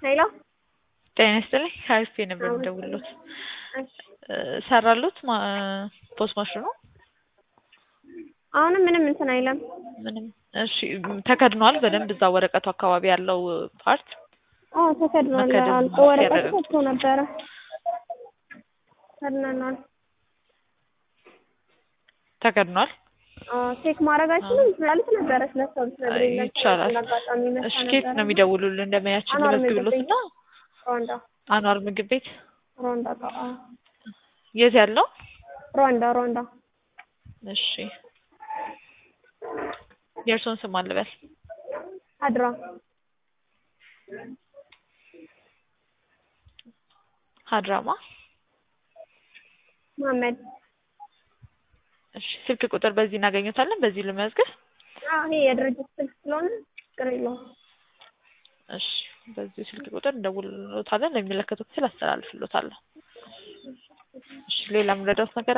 ሄሎ ጤና ይስጥልኝ ከአሪፍ ነበር የምደውልሎት ሰራሎት ፖስት ማሽኑ አሁንም ምንም እንትን አይለም። ምንም እሺ ተከድኗል በደንብ እዛ ወረቀቱ አካባቢ ያለው ፓርት አዎ ተከድኗል። መከደኑ አልቆ ወረቀቱ ሲያረጋግጡ። ወጥቶ ነበረ ከድነናል። ተከድኗል አዎ ቼክ ማድረጋችንም ስላልት ነበረ ስለሰው ልትነግረኝ ነበር። ይቻላል አጋጣሚ መታ እሺ ኬት ነው ነበረ። የሚደውሉልን እንደመያችን አኗር ምግብ ልመዝግብሎት ቤት እና ሩዋንዳ አኗር ምግብ ቤት ሩዋንዳ ጋ አዎ የት ያለው ሩዋንዳ ሩዋንዳ እሺ የእርሶን ስም አልበል አድራ ሀድራማ መሀመድ እሺ ስልክ ቁጥር በዚህ እናገኘታለን በዚህ ልመዝግብ አዎ ይሄ የድርጅት ስልክ ስለሆነ ችግር የለውም። እሺ በዚህ ስልክ ቁጥር እንደውልሎታለን ለሚመለከተው ክፍል አስተላልፍሎታለሁ እሺ ሌላ የምረዳውት ነገር